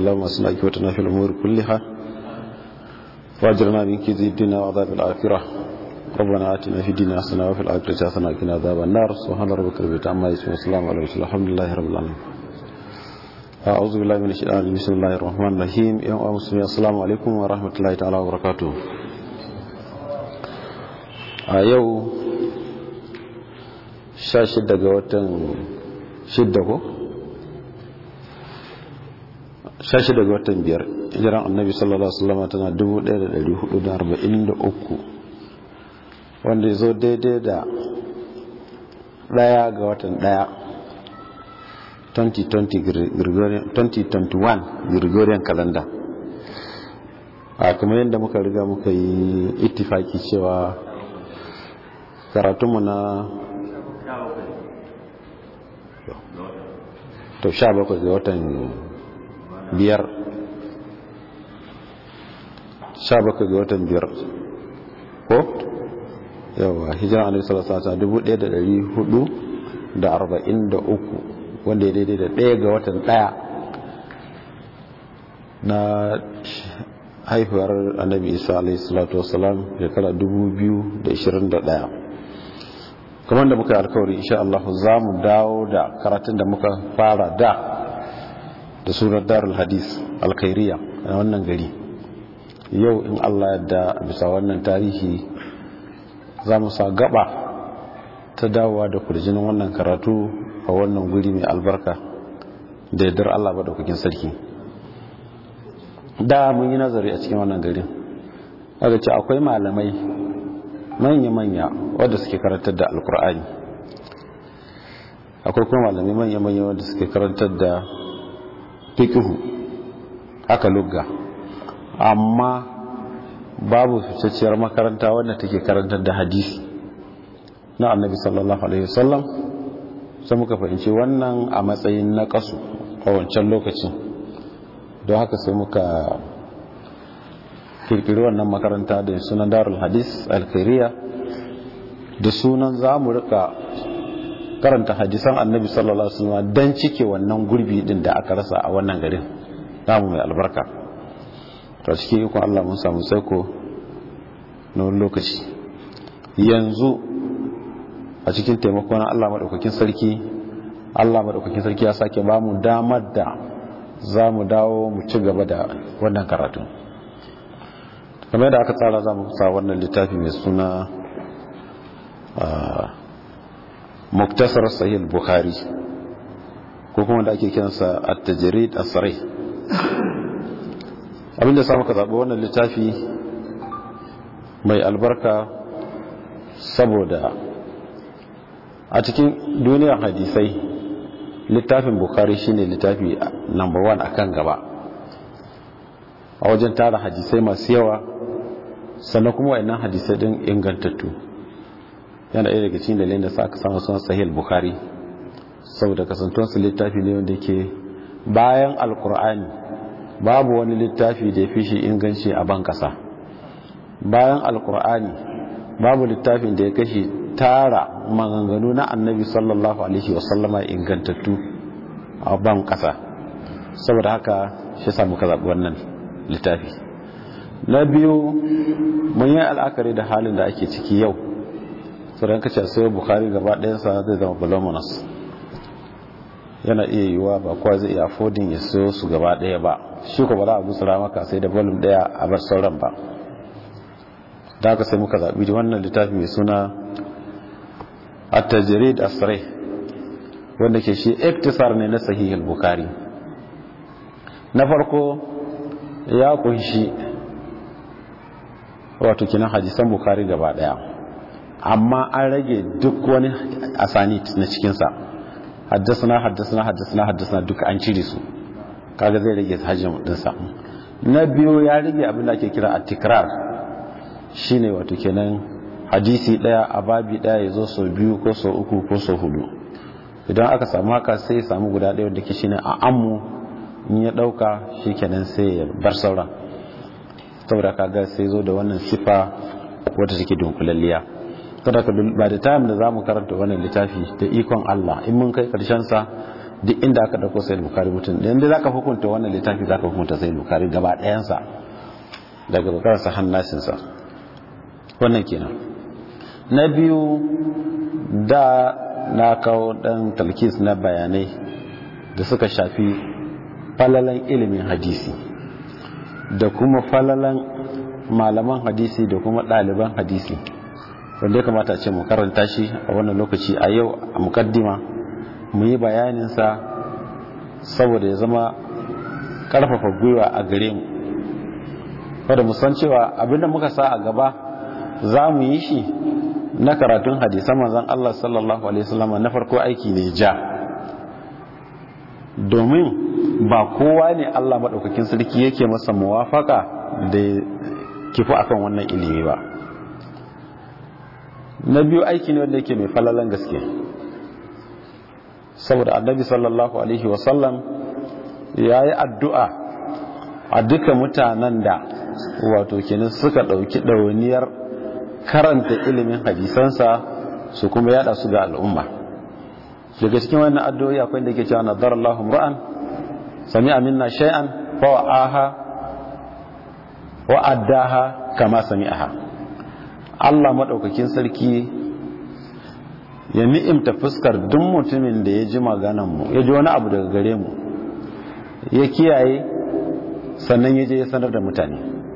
اللهم اسمع كوتنا في الأمور كلها واجرنا من كيد الدنيا وعذاب الآخرة ربنا آتنا في الدنيا حسنة وفي الآخرة حسنة وقنا عذاب النار سبحان ربك رب العزة عما يصفون وسلام على المرسلين الحمد لله رب العالمين أعوذ بالله من الشيطان الرجيم بسم الله الرحمن الرحيم يا مسلمين السلام عليكم ورحمة الله تعالى وبركاته a yau 16 ga watan 6 ko 16 ga watan 5 hijiran annabi sallallahu alaihi wasallam tana 1443 wanda ya zo daidai da daya ga watan daya 2021 Gregorian calendar a kamar yadda muka riga muka yi ittifaki cewa karatunmu na to sha bakwai ga watan biyar sha bakwai ga watan biyar ko yawa hijira alaihi sallallahu alaihi dubu ɗaya da ɗari hudu da arba'in da uku wanda ya daidai da ɗaya ga watan ɗaya na haifuwar annabi isa alaihi salatu wasalam shekara dubu biyu da ishirin da ɗaya kamar da muka yi alkawari insha Allah za mu dawo da karatun da muka fara da da surar darul hadis alkhairiya a wannan gari yau in Allah yadda bisa wannan tarihi za mu sa gaba ta dawowa da kurjinin wannan karatu a wannan guri mai albarka da yardar Allah ba daukakin sarki da mun yi nazari a cikin wannan garin wadda ce akwai malamai manya-manya wadda suke karantar da alkur'ani akwai kuma malamai manya-manya wadda suke karantar da fikihu haka lugga amma babu fitacciyar makaranta wadda take karantar da hadisi na annabi sallallahu alaihi wasallam sai muka fahimci wannan a matsayin na kasu a wancan lokacin don haka sai muka kirkiri wannan makaranta da sunan darul hadis alkhairiya da sunan za mu rika karanta hadisan annabi sallallahu alaihi wasallam dan cike wannan gurbi din da aka rasa a wannan garin namu mai albarka to cikin ikon Allah mun samu saiko na wani lokaci yanzu a cikin taimakon Allah madaukakin sarki Allah madaukakin sarki ya sake ba mu damar da za mu dawo mu ci gaba da wannan karatu kamar da aka tsara za mu sa wannan littafi mai suna muktasar sahih bukhari ko kuma da ake kiransa at-tajrid as-sarih abinda sa muka zaɓi wannan littafi mai albarka saboda a cikin duniyar hadisai littafin bukhari shine littafi number one akan gaba a wajen tara hadisai masu yawa sannan kuma wayannan hadisai din ingantattu yana ɗaya daga cikin dalilin da sa aka samu sunan sahih bukhari saboda kasantuwar su littafi ne wanda yake bayan alkur'ani babu wani littafi da ya fi shi inganci a ban kasa bayan alkur'ani babu littafin da ya kashi tara maganganu na annabi sallallahu alaihi wasallama ingantattu a ban kasa saboda haka shi samu ka zaɓi wannan littafi na biyu mun yi al'akari da halin da ake ciki yau sauran kace sai bukari gaba ɗayansa zai zama voluminous yana iya yiwuwa ba kowa zai iya affording ya siyo su gaba ɗaya ba shi ko ba za a gutsura maka sai da volume ɗaya a bar sauran ba da haka sai muka zaɓi da wannan littafi mai suna at-tajrid as-sarih wanda ke shi iktisar ne na sahih al-bukhari na farko ya kunshi wato kinan hadisan bukhari gaba daya amma an rage duk wani asanit na cikinsa haddasana haddasana haddasana haddasana duka an cire su kaga zai rage hajjin dinsa na biyu ya rage abin da ake kira at-tikrar shine wato kenan hadisi daya a babi daya ya zo sau biyu ko sau uku ko sau hudu idan aka samu haka sai ya samu guda daya wanda ke shine a ammu in ya dauka shikenan sai ya bar sauran saboda kaga sai zo da wannan sifa wadda take dunkulalliya kada ka ba da time da zamu karanta wannan littafi da ikon Allah in mun kai karshen sa duk inda aka dauko sai bukari mutum da inda zaka hukunta wannan littafi zaka hukunta sai bukari gaba ɗayansa daga bukarsa hannasinsa wannan kenan na biyu da na kawo dan talkis na bayanai da suka shafi falalan ilimin hadisi da kuma falalan malaman hadisi da kuma ɗaliban hadisi wanda ya kamata ce mu karanta shi a wannan lokaci a yau a mukaddima mu yi bayaninsa saboda ya zama karfafa gwiwa a gare mu wadda mu san cewa abinda muka sa a gaba za mu yi shi na karatun hadisan manzon Allah sallallahu alaihi wasallam na farko aiki ne ja domin ba kowa ne Allah madaukakin sarki yake masa muwafaka da kifu akan wannan ilimi ba na biyu aiki ne wanda yake mai falalan gaske saboda annabi sallallahu alaihi wasallam ya yi addu'a a duka mutanen da wato kenan suka ɗauki ɗauniyar karanta ilimin hadisansa su kuma yada su ga al'umma daga cikin wannan addu'o'i akwai da ke cewa nadar Allahu ra'an sami minna shay'an fa wa'aha wa addaha kama sami'aha Allah madaukakin sarki ya ni'imta fuskar duk mutumin da ya ji maganan mu ya ji wani abu daga gare mu ya kiyaye sannan ya je ya sanar da mutane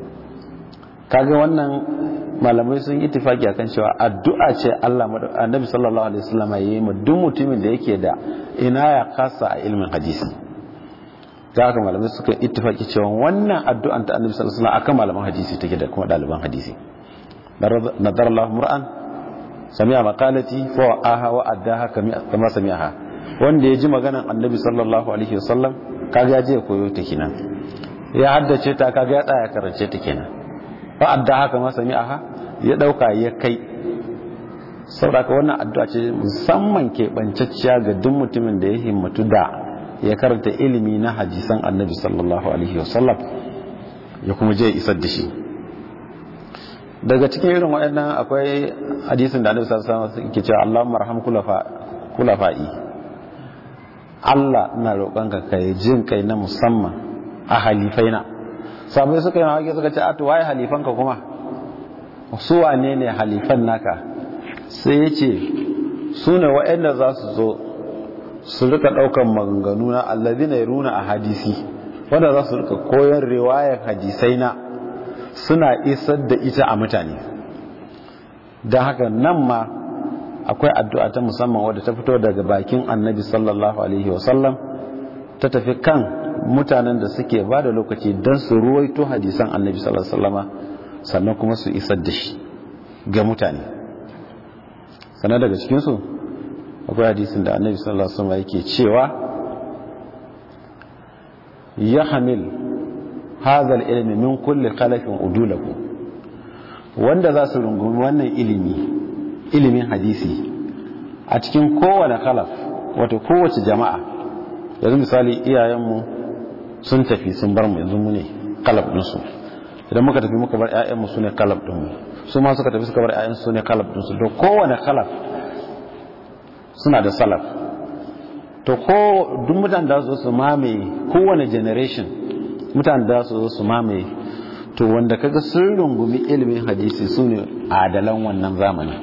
kaga wannan malamai sun yi tufaki akan cewa addu'a ce Allah annabi sallallahu alaihi wasallam ya yi ma duk mutumin da yake da ina ya kasa a ilmin hadisi da haka malamai suka ittifaki cewa wannan addu'an ta annabi sallallahu alaihi wasallam akan malaman hadisi take da kuma ɗaliban hadisi nadar Allah mur'an sami'a maqalati fa aha wa addaha kama sami'aha wanda ya ji maganan annabi sallallahu alaihi wasallam kaga ya je koyo ta kenan ya haddace ta kaga ya tsaya karance ta kenan fa addaha kama sami'aha ya dauka ya kai saboda wannan addu'a ce musamman keɓancacciya ga duk mutumin da ya himmatu da ya karanta ilimi na hadisan annabi sallallahu alaihi wasallam ya kuma je isar da shi daga cikin irin waɗannan akwai hadisin da annabi sallallahu alaihi wasallam ke cewa Allahumma arham kulafa'i Allah ina roƙonka kai jin kai na musamman a halifaina sabai suka yi mawaki suka ce a to waye halifanka kuma su wane ne halifan naka sai ya ce su ne waɗanda za su zo su rika ɗaukan maganganu na allazi na runa a hadisi wanda za su rika koyon riwayar hadisai na suna isar da ita a mutane don haka nan ma akwai addu'a ta musamman wadda ta fito daga bakin annabi sallallahu alaihi wasallam ta tafi kan mutanen da suke ba da lokaci don su ruwaito hadisan annabi sallallahu alaihi wasallama sannan kuma su isar da shi ga mutane sannan daga cikinsu akwai hadisin da annabi sallallahu alaihi wasallam yake cewa ya hamil hazal ilmi min kulli khalafin udulahu wanda za su rungumi wannan ilimi ilimin hadisi a cikin kowane khalaf wato kowace jama'a yanzu misali iyayenmu sun tafi sun bar mu yanzu mu ne kalab ɗinsu idan muka tafi muka bar 'ya'yanmu su ne kalab ɗinmu su ma suka tafi suka bar 'ya'yansu su ne kalab ɗinsu to kowane kalaf suna da salaf to ko duk mutane da su su mamaye kowane generation mutane da su su mamaye to wanda kaga sun rungumi ilimin hadisi su ne adalan wannan zamani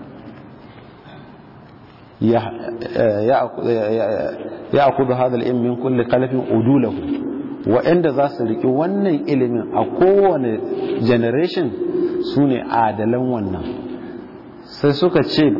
ya akudu hadal ilmin min kulli kalafin udulahu wa'anda za su riki wannan ilimin a kowane generation su ne adalan wannan sai suka ce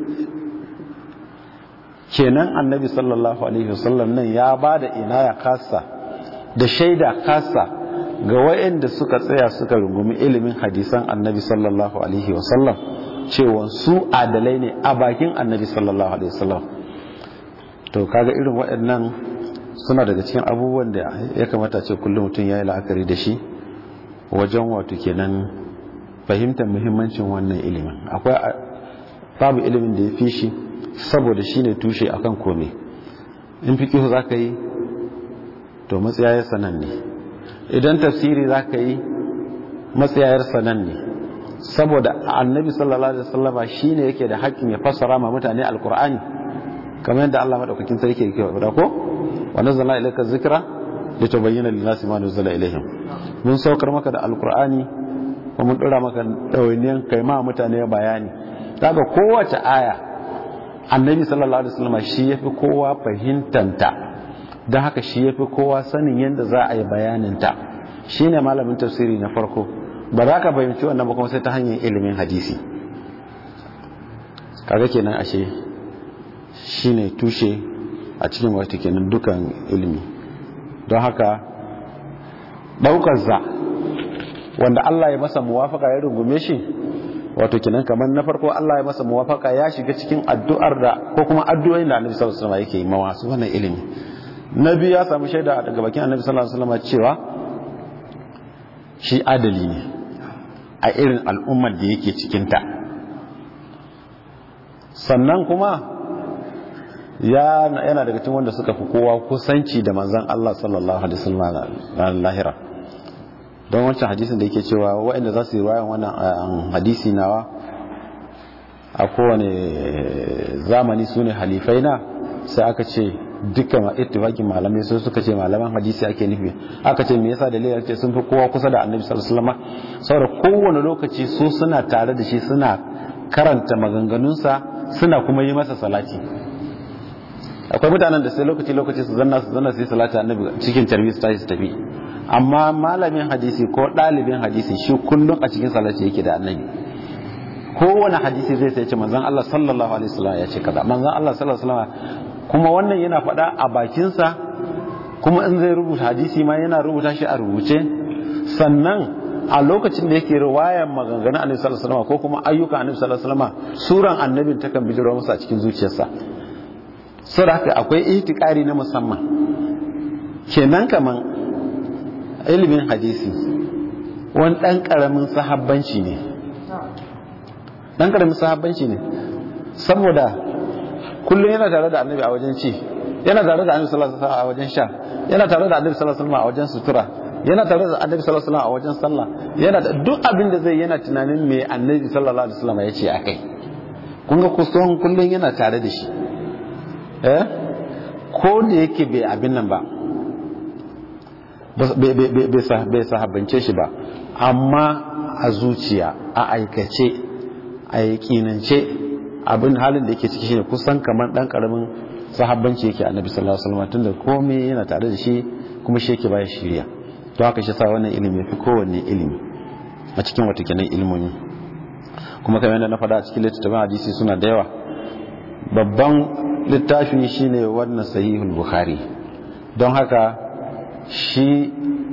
kenan annabi sallallahu alaihi wasallam nan ya ba da ina ya kasa da shaida kasa ga wa'anda suka tsaya suka rungumi ilimin hadisan annabi sallallahu alaihi wasallam cewa su adalai ne a bakin annabi sallallahu alaihi wasallam to kaga irin waɗannan suna daga cikin abubuwan da ya kamata ce kullum mutum ya yi la'akari da shi wajen wato kenan fahimtar muhimmancin wannan ilimin akwai babu ilimin da ya fi shi saboda shi ne tushe akan kome in fikihu za ka yi to matsayayar sanan ne idan tafsiri za ka yi matsayayar sanan ne saboda annabi sallallahu alaihi wasallama shine yake da haƙƙin ya fassara ma mutane alkur'ani kamar yadda Allah madaukakin sarki yake faɗa ko wa nazzalna ilayka dhikra litubayyana lin-nasi ma nuzila ilayhim mun saukar maka da alqur'ani kuma mun dora maka dawainiyan kai ma mutane bayani daga kowace aya annabi sallallahu alaihi wasallam shi yafi kowa fahimtanta don haka shi yafi kowa sanin yadda za a yi bayaninta shine malamin tafsiri na farko ba za ka fahimci wannan ba kuma sai ta hanyar ilimin hadisi kaga kenan ashe shine tushe a cikin wata kenan dukan ilimi don haka daukar za wanda Allah ya masa muwafaka ya rungume shi wato kenan kamar na farko Allah ya masa muwafaka ya shiga cikin addu'ar da ko kuma addu'o'in da Annabi sallallahu alaihi wasallam yake yi ma wasu wannan ilimi nabi ya samu shaida daga bakin Annabi sallallahu alaihi wasallam cewa shi adali ne a irin al'ummar da yake cikin ta sannan kuma yana daga cikin wanda suka fi kowa kusanci da manzon Allah sallallahu alaihi wasallam lahira don wancan hadisin da yake cewa waɗanda za su yi wayan wannan hadisi nawa a kowane zamani su ne halifai na sai aka ce dukkan ittifakin malamai sai suka ce malaman hadisi ake nufi aka ce me yasa dalilin ce sun fi kowa kusa da annabi sallallahu alaihi wasallam saboda kowane lokaci su suna tare da shi suna karanta maganganunsa suna kuma yi masa salati akwai mutanen da sai lokaci lokaci su zanna su zanna su yi salati annabi cikin tarbi su tashi su tafi amma malamin hadisi ko ɗalibin hadisi shi kullum a cikin salati yake da annabi kowane hadisi zai sai ce manzon Allah sallallahu alaihi wasallam ya ce kaza manzon Allah sallallahu alaihi wasallam kuma wannan yana faɗa a bakinsa kuma in zai rubuta hadisi ma yana rubuta shi a rubuce sannan a lokacin da yake riwayan maganganun annabi sallallahu alaihi wasallam ko kuma ayyukan annabi sallallahu alaihi wasallam suran annabin takan bijiro masa a cikin zuciyarsa saboda haka akwai ihtikari na musamman kenan kaman ilimin hadisi wani ɗan ƙaramin sahabbanci ne ɗan ƙaramin sahabbanci ne saboda kullum yana tare da annabi a wajen ci yana tare da annabi sallallahu alaihi a wajen sha yana tare da annabi sallallahu alaihi a wajen sutura yana tare da annabi sallallahu alaihi a wajen sallah yana da duk abin da zai yana tunanin me annabi sallallahu alaihi wasallam ya ce akai kun ga kusan kullum yana tare da shi eh ko da yake bai abin nan ba bai sahabbance shi ba amma a zuciya a aikace a yakinance abin halin da yake ciki shine kusan kamar dan karamin sahabbanci yake annabi sallallahu alaihi wasallam tunda komai yana tare da shi kuma shi yake baya shiriya to haka shi sa wannan ilimi fi kowanne ilimi a cikin wata kenan ilimomi kuma kamar yadda na faɗa a cikin littattafan hadisi suna da yawa babban littafi shine wannan sahihul bukhari don haka shi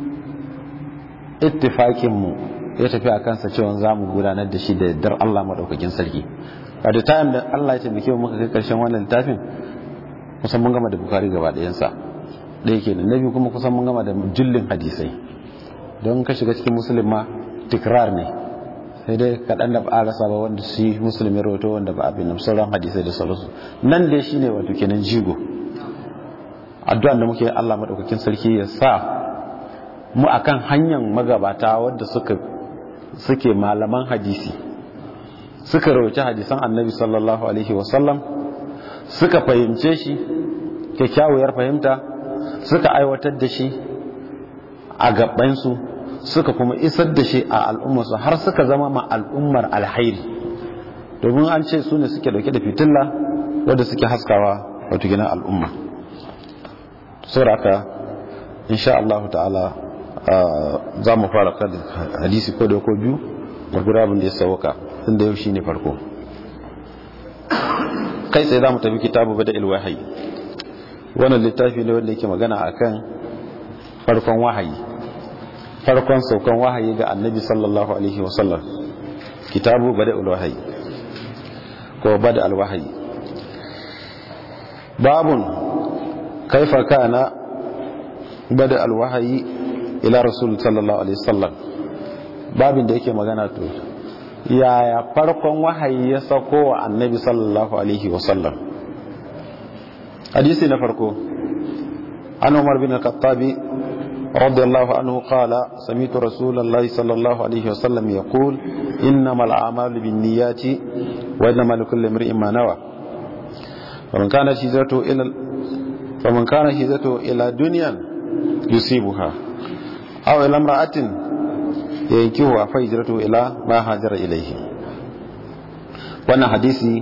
ittifakinmu ya tafi a kansa cewa za mu gudanar da shi da dar Allah maɗaukakin sarki a da time da Allah ya taimake mu muka kai ƙarshen wannan littafin kusan mun gama da bukari gaba ɗayansa ɗaya ke na biyu kuma kusan mun gama da jullin hadisai don ka shiga cikin musulun ma tikrar ne sai dai kaɗan da ba a rasa ba wanda shi musulmi rahoto wanda ba abin nan sauran hadisai da sauransu nan dai shine wato kenan jigo addu'an da muke Allah madaukakin sarki ya sa mu akan hanyar magabata wanda suka suke malaman hadisi suka rawaci hadisan annabi sallallahu alaihi wasallam suka fahimce shi kyakkyawar fahimta suka aiwatar da shi a gabansu suka kuma isar da shi a al'ummarsu har suka zama ma al'ummar alhairi domin an ce su ne suke dauke da fitilla wadda suke haskawa wato gina al'umma saboda haka insha Allah ta'ala za mu fara kan hadisi ko da ko biyu da gurabin da ya sauka tun da yau shine farko kai sai za mu tafi kitabu bada ilwahayi wannan littafi ne wanda yake magana akan farkon wahayi farkon saukan wahayi ga annabi sallallahu alaihi wasallam kitabu bada ilwahayi ko bada alwahayi babun kaifa kana bada alwahayi ila rasul sallallahu alaihi wasallam babin da yake magana to yaya farkon wahayi ya sako wa annabi sallallahu alaihi wasallam hadisi na farko an umar bin al-khattabi radiyallahu anhu qala sami'tu rasulullahi sallallahu alaihi wasallam yaqul innamal a'malu binniyati wa innamal likulli imrin ma nawa faman kana hijratu ila faman kana hijratu ila dunyan yusibuha aw ila imra'atin yankihu fa hijratu ila ma hajara ilayhi wannan hadisi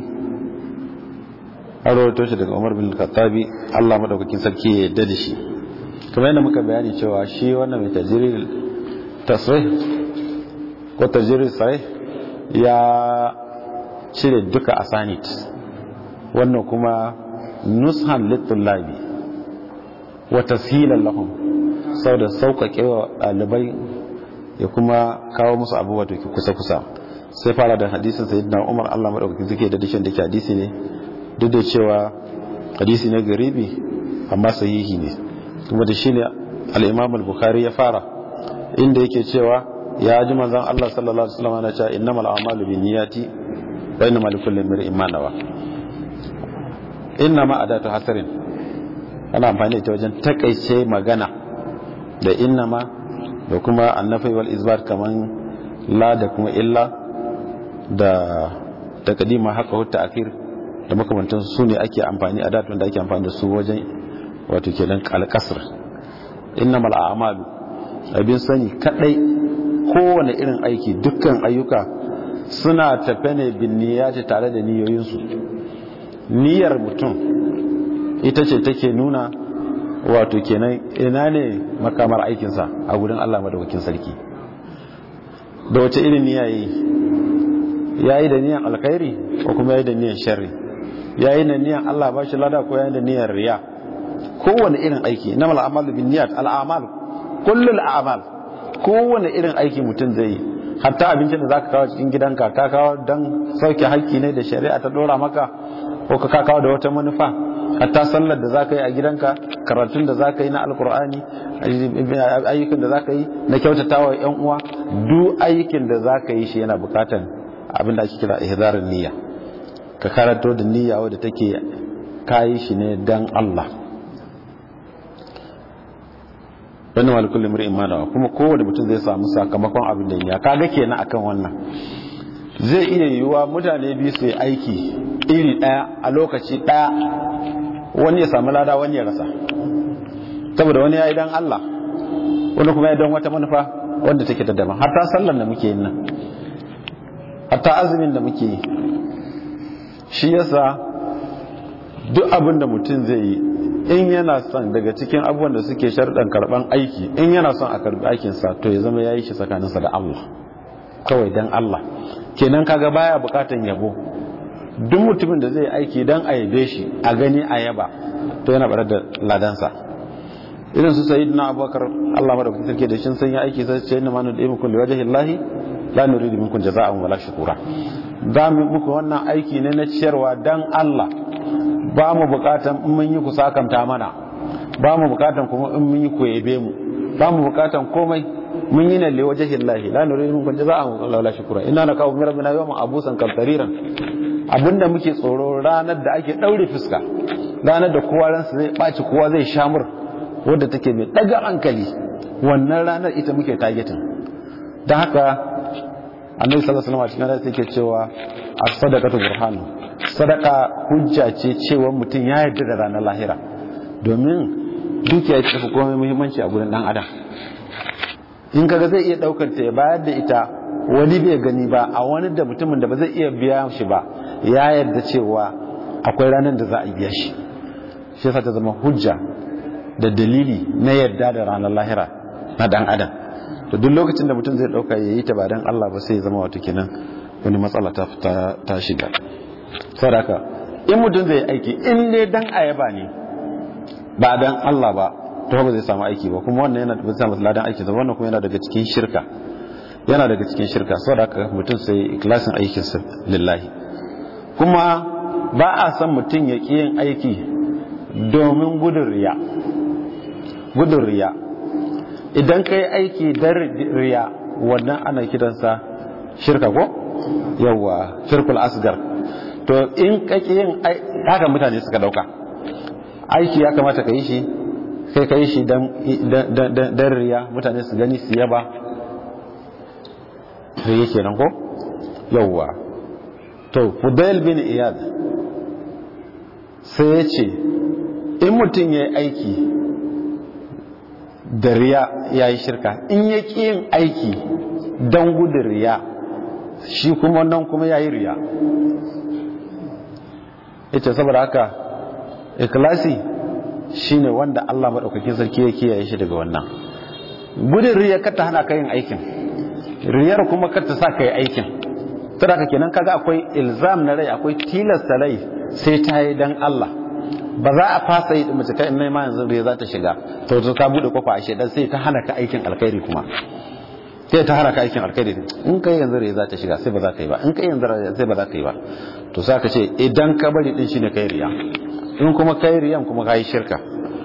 an rawaito shi daga Umar bin Khattabi Allah madaukakin sarki ya yarda da shi kamar yadda muka bayani cewa shi wannan mai tajril tasrih ko tajril sahih ya cire duka asanit wannan kuma nushan litullabi wa tashilan lahum saboda sauƙaƙe wa ɗalibai ya kuma kawo musu abubuwa da kusa-kusa sai fara da hadisin sayyidina Umar Allah madaukakin sarki da dishin da ke hadisi ne duk da cewa hadisi ne garibi amma sahihi ne kuma da shine al-Imam al-Bukhari ya fara inda yake cewa ya ji manzon Allah sallallahu alaihi wasallam yana cewa innamal a'malu binniyati wa innamal likulli imrin ma nawa innama adatu hasarin ana amfani da ita wajen takaice magana da innama da kuma annafi wal izbat kaman la da kuma illa da takadima haka hutta akhir da makamantan su ne ake amfani a datun da ake amfani da su wajen wato kenan alkasr innamal a'malu abin sani kadai kowane irin aiki dukkan ayyuka suna tafe ne bin niyyati tare da niyoyinsu niyyar mutum ita ce take nuna wato kenan ina ne makamar aikinsa a gudun Allah madaukakin sarki da wace irin niyya yi yayi da niyyar alkhairi ko kuma yayi da niyyar sharri yayi da niyyar Allah ba shi lada ko yayi da niyyar riya kowane irin aiki namal a'malu bin niyyat al a'mal kullul a'mal kowane irin aiki mutum zai yi hatta abincin da zaka kawo cikin gidanka ka kawo dan sauke haƙƙi ne da shari'a ta dora maka ko ka kawo da wata manufa hatta sallar da zaka yi a gidanka karatun da zaka yi na alkur'ani ayyukan da zaka yi na kyautatawa yan uwa duk ayyukan da zaka yi shi yana bukatan abin da ake kira ihdarin niyya ka karanto da niyya wadda take kayi shi ne dan Allah wannan wal kullu mar'in ma dawa kuma kowanne mutum zai samu sakamakon abin da ya kaga kenan akan wannan zai iya yiwuwa mutane biyu su yi aiki iri daya a lokaci daya wani ya samu lada wani ya rasa saboda wani ya yi dan Allah wani kuma ya don wata manufa wanda take da daban hatta sallar da muke yin nan hatta azumin da muke yi shi yasa duk abin da mutum zai yi in yana son daga cikin abubuwan da suke sharɗan karɓan aiki in yana son a karɓi aikinsa to ya zama ya yi shi tsakaninsa da Allah kawai don Allah kenan kaga baya bukatan yabo duk mutumin da zai aiki don a yabe shi a gani a yaba to yana barar da ladansa irin su sayi na abubakar Allah madaukakin sarki da shin sanya aiki sai ce inna ma nudu imukum li wajhi llahi la nuridu minkum jazaa'an wala shukura za mu muku wannan aiki ne na ciyarwa dan Allah ba mu bukatan in mun yi ku sakamta mana ba mu bukatan kuma in mun yi ku yabe mu ba mu bukatan komai mun yi ne li wajhi llahi la nuridu minkum jazaa'an wala shukura inna nakawu min rabbina yawman abusan kamtariran abinda muke tsoro ranar da ake daure fuska ranar da kowa ransa zai baci kowa zai shamur wadda take mai daga hankali wannan ranar ita muke targetin don haka annabi sallallahu alaihi wasallam a cikin hadisi yake cewa as-sadaqatu burhan sadaka hujja ce cewa mutum ya yarda da ranar lahira domin dukiya ce tafi komai muhimmanci a gurin dan adam in kaga zai iya daukar ta ya bayar da ita wani bai gani ba a wani da mutumin da ba zai iya biya shi ba ya yarda cewa akwai ranar da za a biya shi shi yasa ta zama hujja da dalili na yarda da ranar lahira na dan adam to duk lokacin da mutum zai dauka yayi ta ba dan Allah ba sai ya zama wato kenan wani matsala ta ta shiga sadaka in mutum zai aiki in ne dan ayaba ne ba dan Allah ba to ba zai samu aiki ba kuma wannan yana da samu ladan aiki ba wannan kuma yana daga cikin shirka yana daga cikin shirka sadaka mutum sai ikhlasin aikin sa lillahi kuma ba a san mutum ya ƙi yin aiki domin gudun riya gudun riya idan ka yi aiki don riya wannan ana kiransa shirka ko yawa shirkul asgar to in ka ƙi yin haka mutane suka dauka aiki ya kamata ka yi shi kai ka yi shi don riya mutane su gani su yaba riya kenan ko yawa to fudail bin iyad sai ya ce in mutum ya yi aiki da riya ya yi shirka in ya ƙi yin aiki don gudun riya shi kuma nan kuma ya yi riya ita saboda haka ikilasi shine wanda Allah maɗaukakin sarki ya kiyaye shi daga wannan gudun riya kar ta hana ka yin aikin riyar kuma kar ta sa ka yi aikin saboda kenan kaga akwai ilzam na rai akwai tilasta rai sai ta yi dan Allah ba za a fasa yi mace kai in ma yanzu riya za ta shiga to to ka bude kofa a shedan sai ta hana ka aikin alkhairi kuma sai ta hana ka aikin alkhairi in kai yanzu riya za ta shiga sai ba za ka yi ba in kai yanzu sai ba za ka yi ba to sai ka ce idan ka bari din shine kai riya in kuma kai riyan kuma kai shirka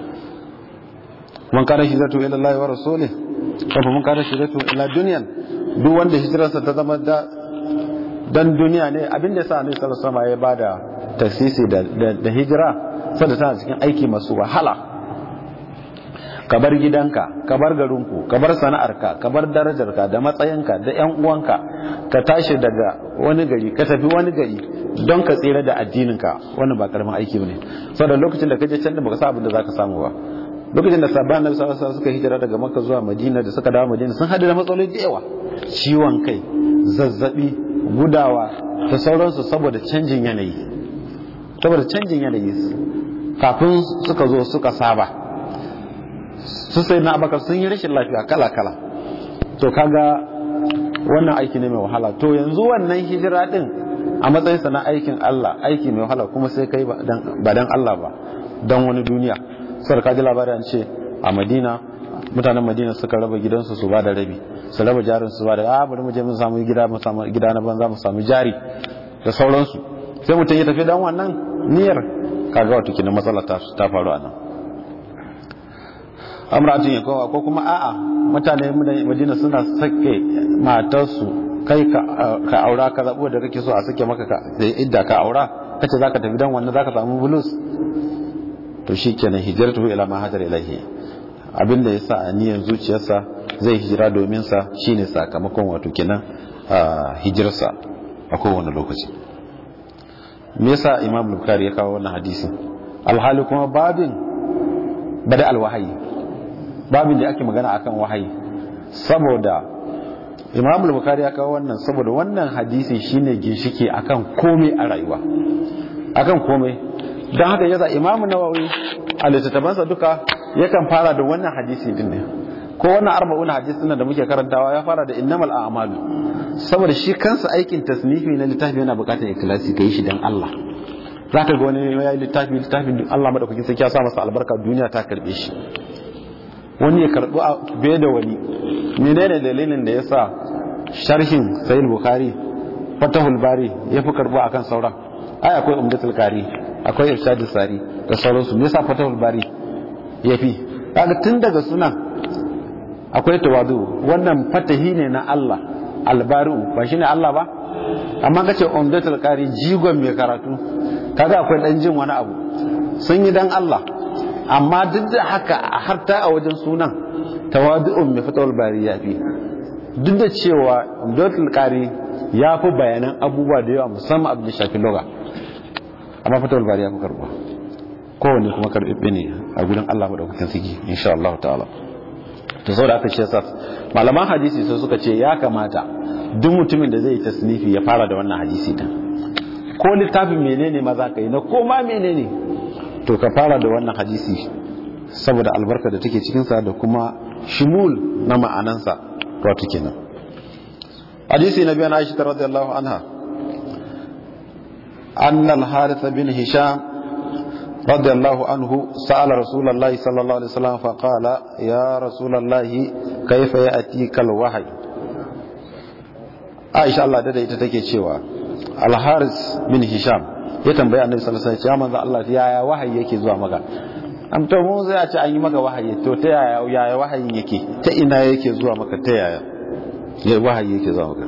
man kana hijratu ila Allah wa rasulih kafa man kana hijratu ila dunyan duk wanda hijirarsa ta zama da dan duniya ne abin da yasa Annabi sallallahu alaihi wasallam ya bada tasisi da da hijira saboda tana cikin aiki masu wahala ka bar gidanka ka bar garinku ka bar sana'arka ka bar darajarka da matsayinka da yan uwanka ka tashi daga wani gari ka tafi wani gari don ka tsira da addininka wannan ba karamin aiki bane saboda lokacin da ka je can da baka sa abin da zaka samu ba lokacin da sabban annabi sallallahu alaihi suka hijira daga makka zuwa madina da suka dawo madina sun hadu da matsaloli da yawa ciwon kai zazzabi gudawa da sauransu saboda canjin yanayi saboda canjin yanayi kafin suka zo suka saba su sai na abakar sun yi rashin lafiya kala kala to kaga wannan aiki ne mai wahala to yanzu wannan hijira din a matsayinsa na aikin Allah aiki mai wahala kuma sai kai ba dan Allah ba dan wani duniya sai ka ji labarin ce a Madina mutanen Madina suka raba gidansu su ba da rabi su raba jarin su ba da ah bari mu je mu samu gida mu samu gida na banza mu samu jari da sauransu sai mutum ya tafi dan wannan niyyar kaga wato kina matsala ta ta faru anan amratun ya kowa ko kuma a'a mutane Madina suna sake matarsu kai ka aura ka zabo da kake so a sake maka da idda ka aura kace zaka tafi dan wannan zaka samu bulus to shikenan hijratu ila ma hajar ilahi abinda yasa a niyyar zuciyarsa zai hijira domin sa shine sakamakon wato kenan hijirarsa a kowane lokaci me yasa imam bukhari ya kawo wannan hadisi alhali kuma babin bada alwahayi babin da ake magana akan wahayi saboda imam bukhari ya kawo wannan saboda wannan hadisi shine ginshiki akan komai a rayuwa akan komai don haka yasa imamu nawawi a littattafansa duka yakan fara da wannan hadisi din ne ko wannan arba'una hadisi da muke karantawa ya fara da innamal a'malu saboda shi kansa aikin tasnifi na littafi yana bukatar ikhlasi kai shi dan Allah zaka ga wani ya yi littafi littafin Allah madaukakin sarki ya sa masa albarka duniya ta karbe shi wani ya karbi bai da wani menene dalilin da yasa sharhin sahih bukhari fatahul bari yafi karbo akan sauran ai akwai umdatul qari akwai irshadus sari da sauransu me yasa fatahul bari yafi kaga tun daga sunan akwai tawadu wannan fatahi ne na Allah albari'u ba shine Allah ba amma kace umdatul qari jigon mai karatu kaga akwai dan jin wani abu sun yi dan Allah amma duk da haka har ta a wajen sunan tawadu'un mai fatawul bari yafi duk da cewa umdatul qari ya fi bayanan abubuwa da yawa musamman abin da shafi loga amma fatawul bari ya fi karbuwa kowanne kuma karɓe ne a gudun Allah maɗaukakin siki insha Allah ta'ala to sau da aka ce sa malaman hadisi sai suka ce ya kamata duk mutumin da zai yi tasnifi ya fara da wannan hadisi din ko littafin menene ma za ka yi na ko ma menene to ka fara da wannan hadisi saboda albarka da take cikinsa da kuma shimul na ma'anansa wato kenan hadisi na biyan aisha radiyallahu anha أن الحارث بن هشام رضي الله عنه سأل رسول الله صلى الله عليه وسلم فقال يا رسول الله كيف يأتيك الوحي عائشة الله دادا ita take cewa Al-Haris bin Hisham ya tambaya Annabi sallallahu alaihi wasallam ya manzo Allah yaya wahayi yake zuwa maka am to mu zai a ce an yi maka wahayi to ta yaya yaya wahayin yake ta ina yake zuwa maka ta yaya ya wahayi yake zuwa maka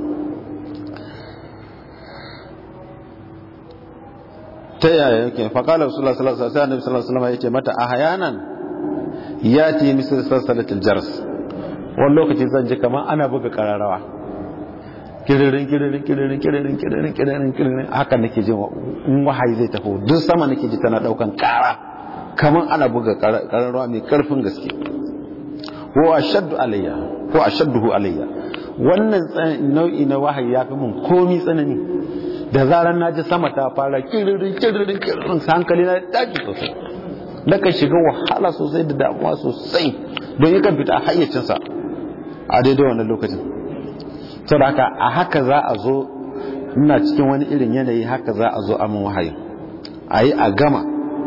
ta yaya yake faƙalar rasulullah sallallahu alaihi wasallam sallallahu alaihi wasallam yace mata ahyanan yati misal salsalatil jars wani lokaci zan ji kamar ana buga kararawa kiririn kiririn kiririn kiririn kiririn kiririn kiririn haka nake jin in wahayi zai tafi duk sama nake ji tana daukan kara kamar ana buga kararrawa mai karfin gaske ko ashaddu alayya ko ashadduhu alayya wannan nau'i na wahayi ya fi mun komi tsanani da zarar na ji sama ta fara kiririn kiririn kiririn hankali na daji sosai daga shiga wahala sosai da damuwa sosai don yakan fita a hayyacinsa a daidai wannan lokacin saboda haka a haka za a zo ina cikin wani irin yanayi haka za a zo a mun wahayi a yi a gama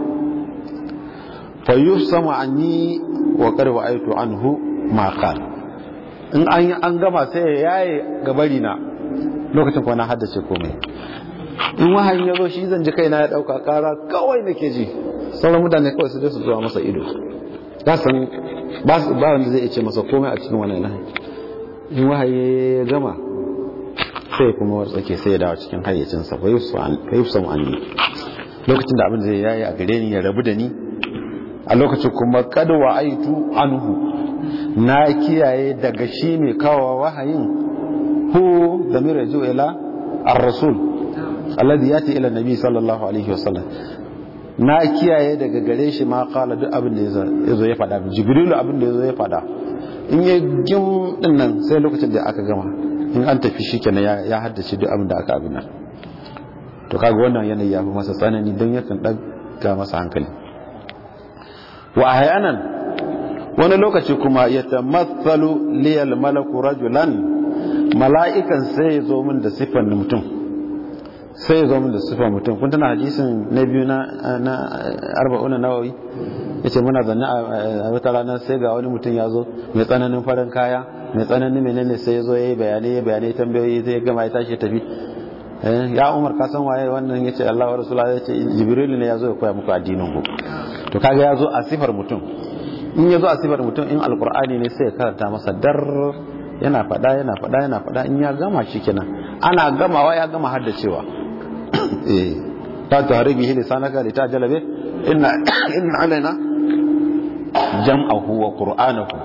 fa sama an yi wa karwa aitu anhu ma in an yi an gama sai ya yaye gabari na lokacin kuwa na haddace komai in wahayin ya zo shi zan ji kaina ya dauka kara kawai nake ji sauran mutane kawai su su zuwa masa ido za san ba wanda zai ce masa komai a cikin wannan lahi in wahayi ya gama sai kuma wartsake sai ya dawo cikin hayyacinsa fa yusuf an ni lokacin da abin zai yayi a gare ni ya rabu da ni a lokacin kuma kada wa aitu anhu na kiyaye daga shi mai kawo wahayin hu da mira ju ila ar-rasul alladhi yati ila nabi sallallahu alaihi wasallam na kiyaye daga gare shi ma kala duk abin da yazo ya fada jibrilu abin da yazo ya fada in ya gim din nan sai lokacin da aka gama in an tafi shi kenan ya haddace duk abin da aka abin nan to kaga wannan yanayi ya fi masa tsanani don yakan ɗaga masa hankali wa ahyanan wani lokaci kuma ya tamathalu liyal malaku rajulan mala'ikan sai ya zo min da sifan mutum sai ya zo min da sifan mutum kun tana hadisin na biyu na na arba'una nawawi yace muna zanne a wata rana sai ga wani mutum ya zo mai tsananin farin kaya mai tsananin menene sai ya zo yayi bayanai bayanai tambayoyi sai ya gama ya tashi tafi ya umar ka san waye wannan yace Allah wa rasulullahi yace jibril ne ya zo ya koya muku addinin ku to kaga ya zo a sifar mutum in ya zo a sifar mutum in alkur'ani ne sai ya karanta masa dar yana fada yana fada yana fada in ya gama shi kenan ana gamawa ya gama haddacewa eh ta tahribi hili sanaka li tajala bi inna inna alaina jam'ahu wa qur'anahu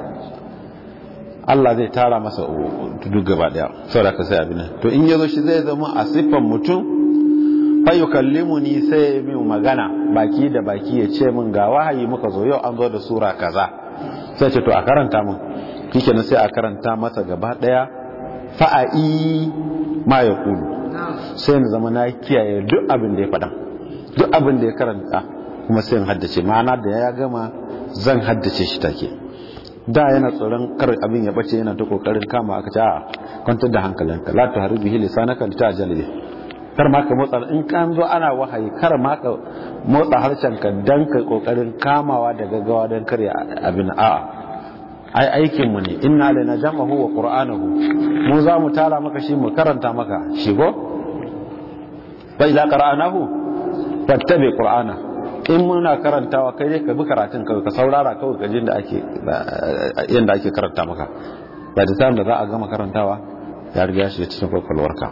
Allah zai tara masa duk gaba daya saboda ka sai abin to in yazo shi zai zama a sifan mutum fayukallimuni sai min magana baki da baki ya ce min ga wahayi muka zo yau an zo da sura kaza sai ce to a karanta min kikenan sai a karanta masa gaba daya fa'ai ma ya kulu sai na zama na kiyaye duk abin da ya faɗa duk abin da ya karanta kuma sai in haddace ma'ana da ya gama zan haddace shi take da yana tsoron kar abin ya bace yana ta kokarin kama aka ce a kwantar da hankalinka la tuharibihi lisanaka litajali kar ma ka motsa in kan zo ana wahayi kar ma ka motsa harshen ka dan ka kokarin kamawa da gaggawa dan kare abin a'a ai aikin mu ne inna lana jam'ahu wa qur'anahu mu za mu tara maka shi mu karanta maka shi go fa idza qara'nahu fattabi qur'ana in muna karantawa kai dai ka bi karatun ka ka saurara kawai ka jin da ake yanda ake karanta maka ba da da za a gama karantawa ya riga shi cikin kwakwalwarka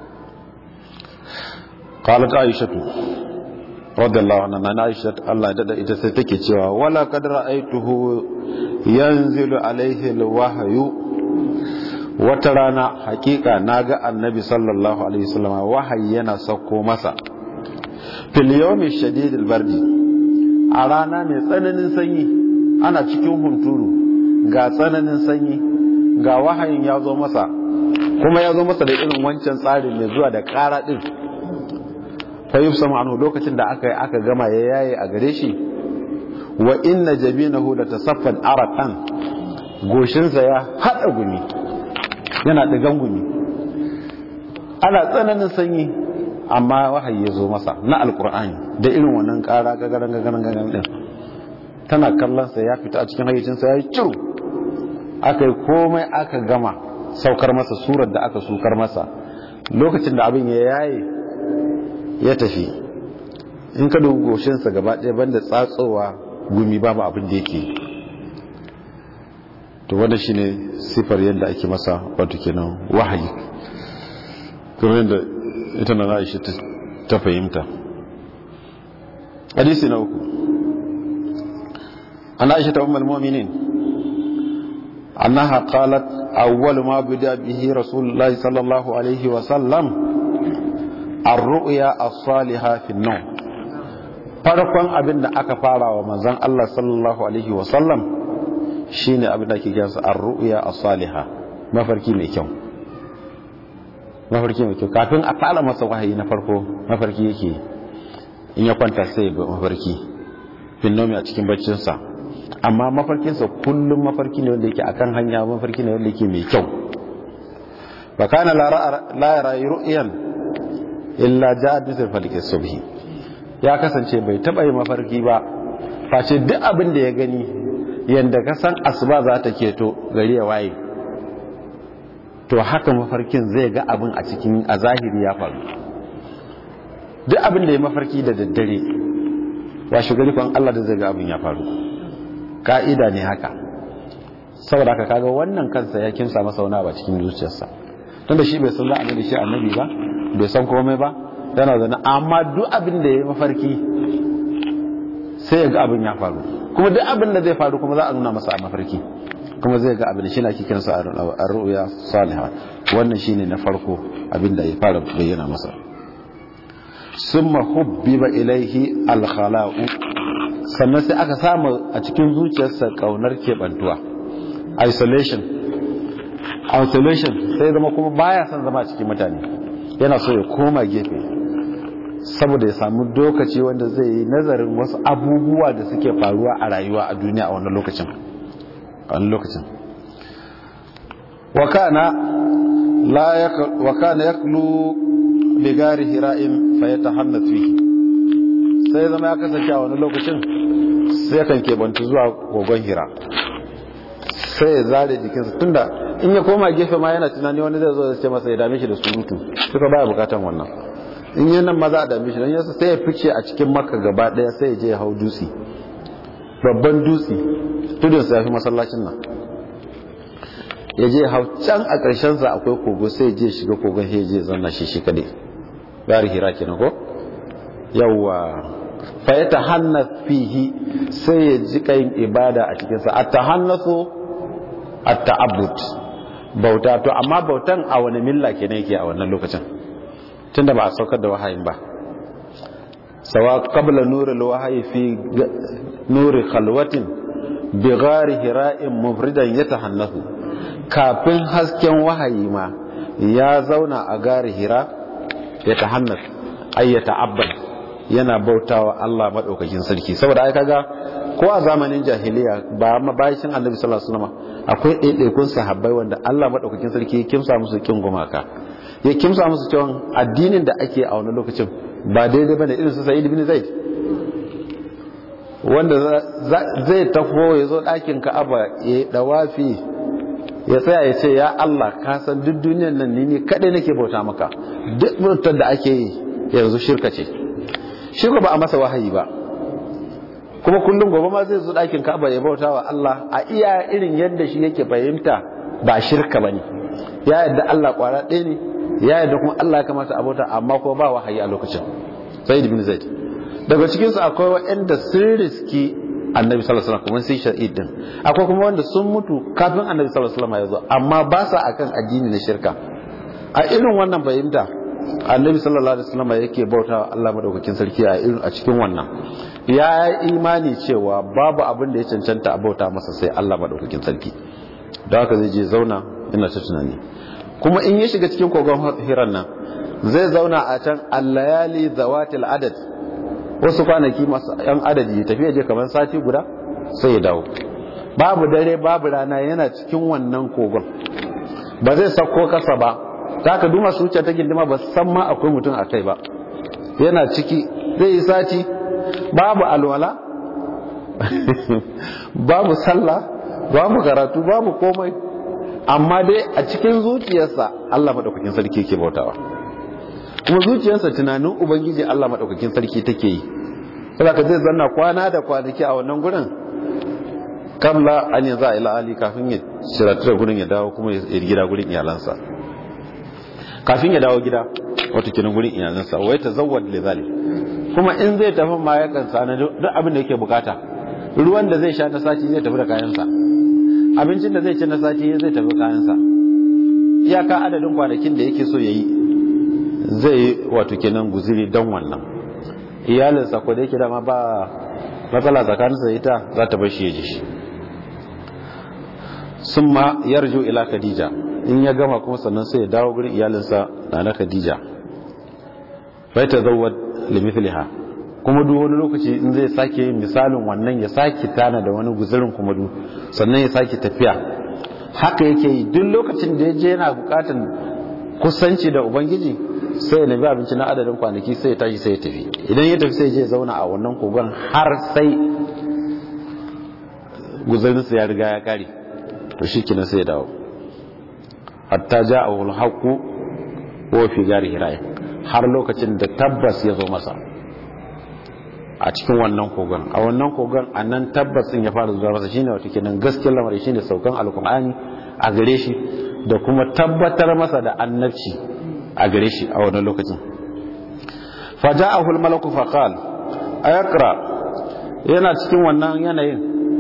قالت عائشة رضي الله عنها عائشة الله دد ita sai take cewa wala kad ra'aituhu yanzilu alaihi alwahyu wata rana hakika naga annabi sallallahu alaihi wasallam wahayi yana sauko masa fil yawmi shadid albardi a rana mai tsananin sanyi ana cikin hunturu ga tsananin sanyi ga wahayin ya zo masa kuma ya zo masa da irin wancan tsarin mai zuwa da ƙara din fa yufsamu anhu lokacin da aka aka gama ya yaye a gare shi wa inna jabinahu la tasaffan araqan goshinsa ya hada gumi yana digan gumi ana tsananin sanyi amma wahayi ya zo masa na alqur'ani da irin wannan kara gagaran gagaran gagaran din tana kallon sa ya fita a cikin hayyacinsa ya ciru aka yi komai aka gama saukar masa surar da aka sukar masa lokacin da abin ya yaye ya tafi in ka dubi goshinsa gaba ɗaya banda tsatsowa gumi babu abin da yake to wanda shine sifar yadda ake masa wato kenan wahayi kuma yadda ita na Aisha ta fahimta hadisi na uku an Aisha ta ummul mu'minin annaha qalat awwal ma bida bihi rasulullahi sallallahu alaihi wa sallam ar-ru'ya as-salihah fi an-nawm farkon abin da aka fara wa manzon Allah sallallahu alaihi wa sallam shine abin da ake kiransa ar-ru'ya as-salihah mafarki mai kyau mafarki mai kyau kafin a fara masa wahayi na farko mafarki yake in ya kwanta sai ya mafarki finnomi a cikin baccinsa amma mafarkinsa kullum mafarki ne wanda yake akan hanya mafarki ne wanda yake mai kyau ba kana la yara ru'yan illa ja'at mithl falqi subhi ya kasance bai taba yi mafarki ba face duk abin da ya gani yanda ka san asuba za ta keto gari ya waye to haka mafarkin zai ga abin a cikin a zahiri ya faru duk abin da ya mafarki da daddare washe gari kwan Allah da zai ga abin ya faru ka'ida ne haka saboda haka kaga wannan kansa ya kimsa masa wani ba cikin zuciyarsa tunda shi bai san la'ani da shi annabi ba bai san komai ba yana zana amma duk abin da ya yi mafarki sai ya ga abin ya faru kuma duk abin da zai faru kuma za a nuna masa a mafarki kuma zai ga abin da shi na kikinsa a ru'uya saliha wannan shine na farko abin da ya fara bayyana masa summa hubbiba ilaihi alkhala'u sannan sai aka samu a cikin zuciyarsa kaunar kebantuwa isolation isolation sai zama kuma baya son zama a cikin mutane yana so ya koma gefe saboda ya samu lokaci wanda zai yi nazarin wasu abubuwa da suke faruwa a rayuwa a duniya a wannan lokacin a wannan lokacin wakana la ya wakana yaklu bigari hira'in fa yatahannath fihi sai zama ya kasance a wani lokacin sai kan kebantu zuwa kogon hira sai ya zare jikinsa tunda in ya koma gefe ma yana tunani wani zai zo da ce masa ya dame shi da surutu suka baya bukatan wannan in yi nan maza a dame shi don yasa sai ya fice a cikin maka gaba daya sai ya je ya hau dutse babban dutse tudun sa fi masallacin nan ya je hau can a ƙarshen sa akwai kogo sai ya je shiga kogon sai ya je zanna shi shi kadai bari hira kenan ko yawwa fa ya tahannas fihi sai ya ji kayin ibada a cikin sa at-tahannasu at-ta'abbud bauta to amma bautan a wani milla kenan yake a wannan lokacin tunda ba a saukar da wahayin ba sawa qabla nuril wahyi fi nuri khalwatin bi ghari hira'in mufridan yatahannasu kafin hasken wahayi ma ya zauna a gari hira ya tahannas ay ya ta'abbad yana bautawa Allah madaukakin sarki saboda ai kaga ko a zamanin jahiliya ba ma bayan annabi sallallahu alaihi wasallam akwai ɗaiɗaikun sahabbai wanda Allah madaukakin sarki ya kimsa musu kin gumaka ya kimsa musu cewa addinin da ake a wani lokacin ba daidai bane irin su Sa'id ibn Zaid wanda zai tafo ya zo ɗakin Ka'aba ya dawafi ya tsaya ya ce ya Allah ka san duk duniyar nan ni ne kadai nake bauta maka duk bautar da ake yi yanzu shirka ce shirka ba a masa wahayi ba kuma kullum gobe ma zai zo ɗakin Ka'aba ya bauta wa Allah a iya irin yadda shi yake fahimta ba shirka bane ya yadda Allah kwara ɗaya ne ya yadda kuma Allah ya kamata a bauta amma ko ba wahayi a lokacin Zaid bin Zaid daga cikin su akwai waɗanda sun riski Annabi sallallahu alaihi wasallam kuma sai shahid din akwai kuma wanda sun mutu kafin Annabi sallallahu alaihi wasallam ya zo amma ba sa akan addini na shirka a irin wannan fahimta Annabi sallallahu alaihi wasallam yake bauta Allah madaukakin sarki a irin a cikin wannan ya imani cewa babu abin da ya cancanta a bauta masa sai Allah madaukakin sarki da haka zai je zauna ina ta tunani kuma in ya shiga cikin kogon hiran nan zai zauna a can allayali zawatil adad wasu kwanaki masu yan adadi tafiya je kamar sati guda sai ya dawo babu dare babu rana yana cikin wannan kogon ba zai sauko kasa ba ta ka duma su wuce ta gindima ba san ma akwai mutum a kai ba yana ciki zai yi sati babu alwala babu sallah babu karatu babu komai amma dai a cikin zuciyarsa Allah madaukakin sarki yake bautawa kuma zuciyarsa tunanin ubangiji Allah madaukakin sarki take yi saboda zai zanna kwana da kwanaki a wannan gurin kamla an yanzu a ila ali kafin ya shiratu da gurin ya dawo kuma ya gida gurin iyalansa kafin ya dawo gida wato kinan gurin iyalansa wai ta zawwad li zalik kuma in zai tafi ma yakan sana duk abin da yake bukata ruwan da zai sha na sati zai tafi da kayansa abincin da zai ci na sati zai tafi kayansa iyaka adadin kwanakin da yake so ya yi zai yi wato kenan guziri don wannan iyalinsa ko da yake dama ba matsala tsakaninsa ita za ta bar shi ya ji shi sun ma yarjo ila khadija in ya gama kuma sannan sai ya dawo gurin iyalinsa na na khadija bai ta zauwa limithliha kuma duk wani lokaci in zai sake yin misalin wannan ya sake tana da wani guzurin kuma du sannan ya sake tafiya haka yake yi duk lokacin da ya je yana bukatan kusanci da ubangiji sai ya nemi abinci na adadin kwanaki sai ya tashi sai ya tafi idan ya tafi sai ya je zauna a wannan kogon har sai guzurinsa ya riga ya kare to shi kina sai ya dawo hatta ja'ahu al-haqqu wa fi gari hiraye har lokacin da tabbas ya zo masa a cikin wannan kogon a wannan kogon a nan tabbas ya fara zuwa masa shine wata kenan gaskiyar lamarin shine saukan alkur'ani a gare shi da kuma tabbatar masa da annabci a gare shi a wannan lokacin faja'ahu al-malaku faqal ayaqra yana cikin wannan yanayin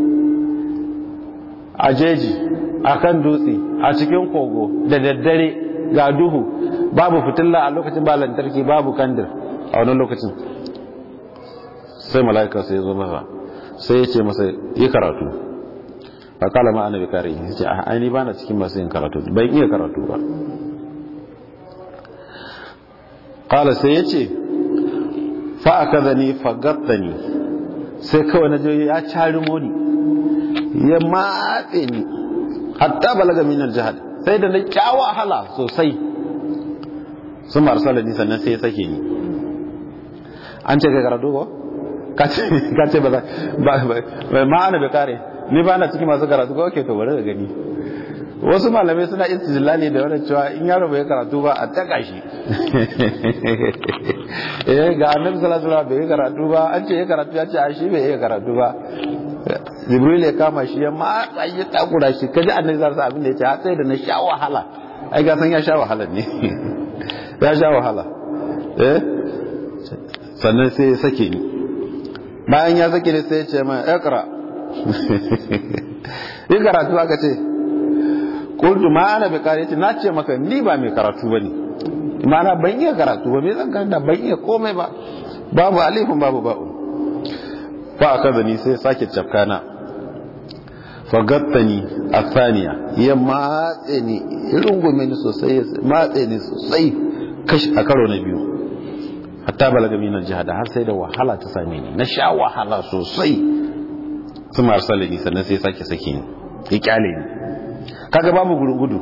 a jeji akan dutse a cikin kogo da daddare ga duhu babu fitilla a lokacin ba lantarki babu kandir a wannan lokacin sai mala'ika sai ya zo masa sai ya ce masa yi karatu a kala ma ana bikari ya ce a aini ba na cikin masu yin karatu ban iya karatu ba kala sai ya ce fa'aka zani fagatta ni sai kawai na joyi ya cari moni ya matse ni hatta balaga minar jihar sai da na kyawa wahala sosai sun marsala ni sannan sai ya sake ni an ce kai karatu ko? ka ce ba za ba ma'ana bai kare ni ba na cikin masu karatu ko ke to bari da gani wasu malamai suna istijlali da wannan cewa in yaro bai karatu ba a taka shi eh ga annabi sallallahu alaihi wasallam bai karatu ba an ce ya karatu ya ce a shi bai iya karatu ba jibril ya kama shi ya matsa ya takura shi kaji annabi sallallahu alaihi abin da ya ce har sai da na sha wahala ai ga san ya sha wahala ne ya sha wahala eh sannan sai ya sake ni bayan ya sake ni sai ya ce mai ikra yi karatu aka ce kultu ma ana bai kare ce na ce maka ni ba mai karatu ba ne ma'ana ban iya karatu ba mai zan karanta ban iya komai ba babu alifin babu ba'u fa aka zani sai sake cafkana fagattani a saniya ya matse ni irin gome ni sosai ya matse ni sosai kashi a karo na biyu hatta balaga minar jihada har sai da wahala ta same ni na sha wahala sosai su marsala ni sannan sai sake sake ni ya kyale ni kaga ba mu gudu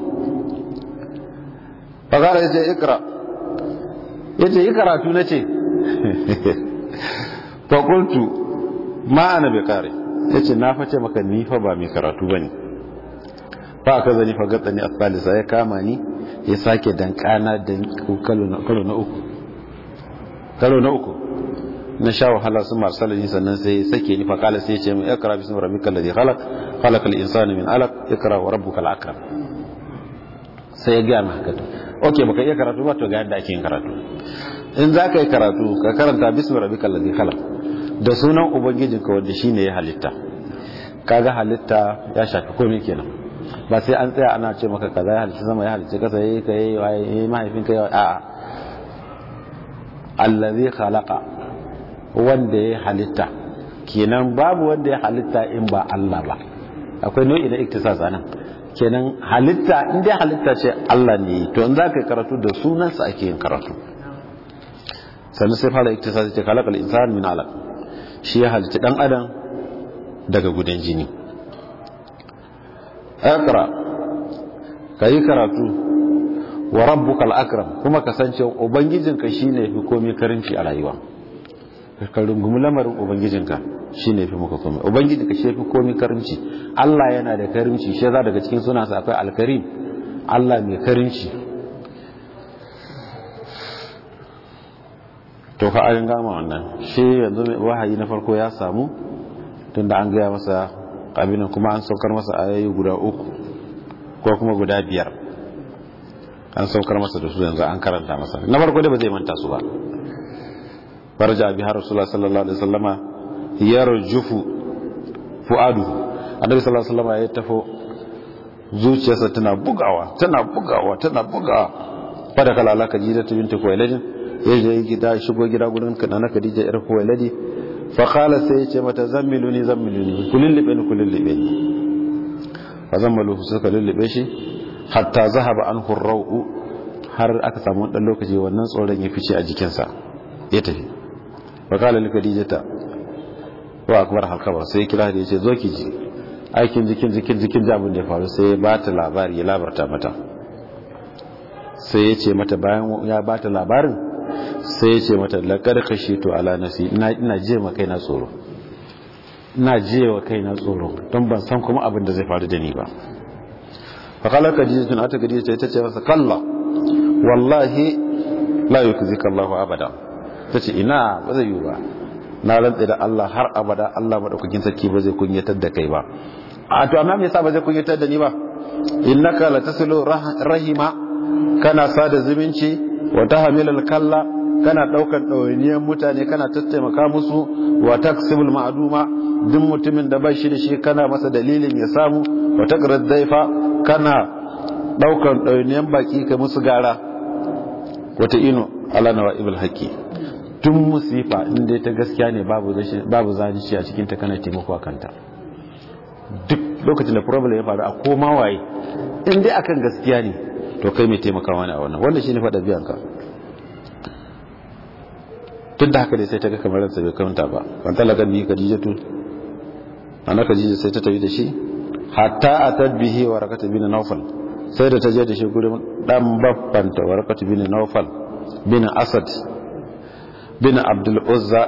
fagara ya ce ikra ya ce yi karatu na ce fakultu ma ana bai kare ya ce na face maka nifa ba mai karatu ba ne ba ka zani fagatsa ni a salisa ya kama ni ya sake dankana da kalo na uku kalo na uku na sha wahala sun masu salani sannan sai sake ni fakala sai ce mai ikra bismi rabbika alladhi khalaq khalaqa al-insana min alaq ikra wa rabbuka al-akram sai ya ga mu haka to okay baka iya karatu ba to ga yadda ake yin karatu in za ka yi karatu ka karanta bismi rabbika alladhi khalaq da sunan ubangijinka wanda shine ya halitta kaga halitta ya shafi komai kenan ba sai an tsaya ana ce maka kaza ya halitta sama ya halitta kasa yayi kai yayi mahaifinka yayi a'a allazi khalaqa wanda ya halitta kenan babu wanda ya halitta in ba Allah ba akwai nau'i na iktisas anan kenan halitta in dai halitta ce Allah ne to in za ka yi karatu da sunansa ake yin karatu sannan sai fara iktisas ce khalaqal insan min alaq shi ya halitta dan adam daga gudan jini akra kayi karatu wa rabbukal akram kuma kasance ubangijinka shine fi komai karinci a rayuwa ka rungumi lamarin ubangijinka shi ne fi muka komai ubangijinka shi fi komai karimci Allah yana da karimci shi za daga cikin sunansa akwai alkarim Allah mai karimci to fa an gama wannan shi yanzu mai wahayi na farko ya samu tunda an gaya masa abinan kuma an saukar masa ayoyi guda uku ko kuma guda biyar an saukar masa da su yanzu an karanta masa na farko dai ba zai manta su ba farja biha rasulullah sallallahu alaihi wasallama yarjufu fuadu annabi sallallahu alaihi wasallama ya tafo zuciyarsa tana bugawa tana bugawa tana bugawa fada kala ala khadija ta binti kuwailadin ya je gida shigo gida gurin kana na khadija yar kuwailadi fa qala sai ya ce mata zammiluni zammiluni kulillibe ni kulillibe ni fa zammalu suka lullube shi hatta zahaba anhu ar har aka samu dan lokaci wannan tsoron ya fice a jikinsa ya tafi fa qala li khadijata wa akbar halkaba sai kira da yace zo ki ji aikin jikin jikin jikin jabin da ya faru sai ya bata labari ya labarta mata sai ya ce mata bayan ya bata labarin sai ya ce mata laqad khashitu ala nafsi ina ina je ma kaina tsoro ina je wa kaina tsoro don ban san kuma abin da zai faru da ni ba fa qala khadijatun ata khadija ta ce masa kalla wallahi la yukzika Allahu abada tace ina ba zai yi ba na rantsa da Allah har abada Allah madaukakin sarki ba zai kunyatar da kai ba a to amma me yasa ba zai kunyatar da ni ba innaka la tasilu rahima kana sada zumunci wa tahmilul kalla kana daukan dawainiyan mutane kana tattaimaka musu wa taksibul ma'duma duk mutumin da bashi da shi kana masa dalilin ya samu wa taqrad daifa kana daukan dawainiyan baki ka musu gara wata ino ala nawaibul haqqi tun musifa inda ta gaskiya ne babu zanici a cikin ta kana taimako a kanta duk lokacin da problem ya faru a koma waye in dai akan gaskiya ne to kai mai taimakawa ne a wannan wanda shine faɗa biyan ka tun da haka dai sai ta ga kamar ransa bai kanta ba ban talaga ni kadijatu ana kadija sai ta tafi da shi hatta atat bihi warakata bin nawfal sai da ta je da shi gurin dan babbanta warakata bin nawfal bin asad bin abdul uzza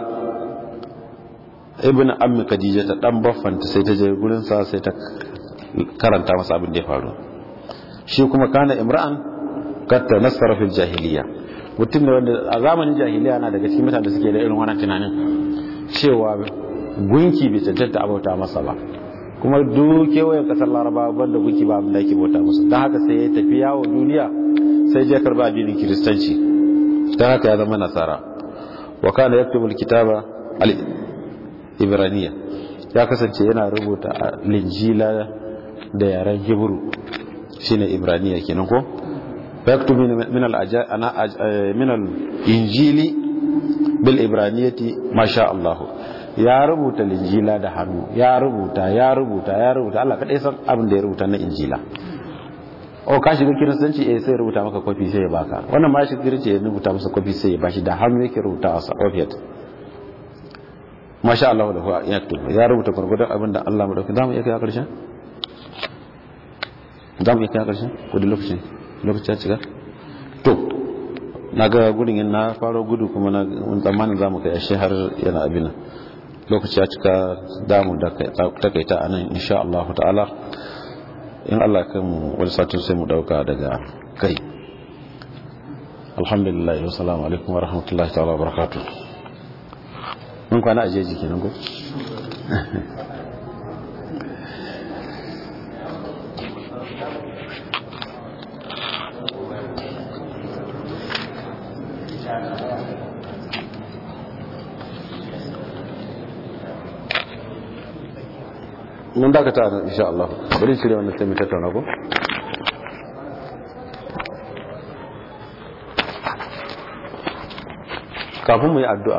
ibn ammi khadija ta dan baffanta sai ta je gurin sa sai ta karanta masa abin da ya faru shi kuma kana imra'an katta nasara fil jahiliya mutum ne wanda a zamanin jahiliya na daga cikin mutane da suke da irin wannan tunanin cewa gunki bai cancanta abauta masa ba kuma duk kewayen kasar laraba banda gunki ba abin da ake bauta masa don haka sai ya tafi yawo duniya sai je karba addinin kiristanci don haka ya zama nasara wa kana yaktubu alkitaba al-ibraniya ya kasance yana rubuta linjila da yaren hebru shine ibraniya kenan ko yaktubu min al min al-injili bil ibraniyati masha Allah ya rubuta linjila da hannu ya rubuta ya rubuta ya rubuta Allah kadai san abin da ya rubuta na injila o ka shiga kiristanci eh sai rubuta maka kofi sai ya baka wannan ma shi kiristanci ya rubuta masa kofi sai ya bashi da hannu yake rubuta a soviet masha Allah da huwa ya tuba ya rubuta gurgurdan abin da Allah madauki zamu iya kai a karshen zamu iya kai a karshen ko da lokacin lokacin ya cika to naga gudun yin na faro gudu kuma na tsammanin zamu kai ashe har yana abin lokaci ya cika damu da takaita a nan insha Allah ta'ala in Allah kan wani satin sai mu dauka daga kai alhamdulillah wa salamu alaikum wa rahmatullahi ta'ala wa barakatuh mun kwana a jeji kenan ko mun dakata nan insha Allah bari cire wannan sai mu tattauna ko kafin mu yi addu'a